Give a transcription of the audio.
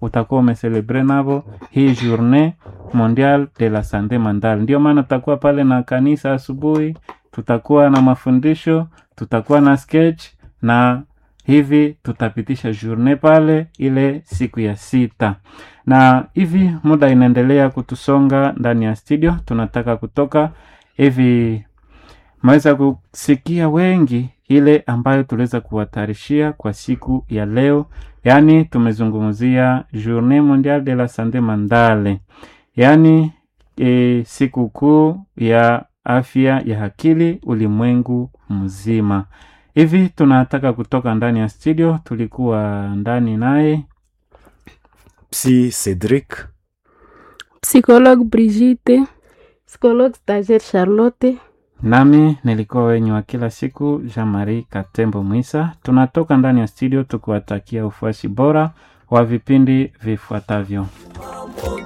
utakuwa umeselebre navo hii journée mondiale de la sante mentale. Ndio maana tutakuwa pale na kanisa asubuhi, tutakuwa na mafundisho, tutakuwa na sketch na hivi tutapitisha journée pale ile siku ya sita, na hivi muda inaendelea kutusonga ndani ya studio, tunataka kutoka hivi maweza kusikia wengi ile ambayo tuliweza kuwatarishia kwa siku ya leo, yaani tumezungumzia Journée Mondiale de la Sante Mentale, yaani e, siku kuu ya afya ya akili ulimwengu mzima. Hivi tunataka kutoka ndani ya studio, tulikuwa ndani naye Psy Cedric, Psychologue Brigitte, psychologue stagiaire Charlotte. nami nilikuwa wenyu wa kila siku Jean Marie Katembo Mwisa. Tunatoka ndani ya studio tukiwatakia ufuasi bora wa vipindi vifuatavyo.